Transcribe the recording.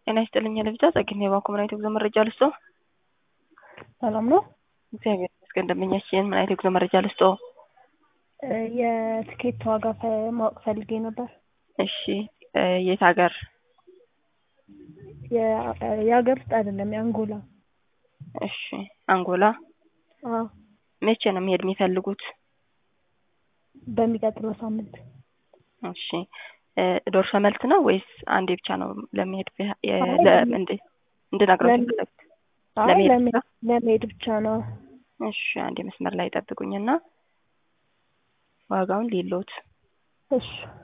ጤና ይስጥልኝ ለብቻ ጸግኝ የባንኩ ምን አይነት የጉዞ መረጃ ልስጦ? ሰላም ነው። እግዚአብሔር ይመስገን። ደንበኛችን ምን አይነት የጉዞ መረጃ ልስጦ? የትኬት ዋጋ ፈ- ማወቅ ፈልጌ ነበር። እሺ የት ሀገር? የ- የሀገር ውስጥ አይደለም የአንጎላ። እሺ አንጎላ። አዎ መቼ ነው መሄድ የሚፈልጉት? በሚቀጥለው ሳምንት እሺ ዶርሶ መልስ ነው ወይስ አንዴ ብቻ ነው ለመሄድ ቢያ- የ- አይ፣ ለ- ለመሄድ- እንድ- እንድነግረው ለመሄድ- የፈለጉት? አይ ለመሄድ ለመሄድ ብቻ? ለመሄድ ብቻ ነው። እሺ አንዴ መስመር ላይ ጠብቁኝና ዋጋውን ሊሎት እሺ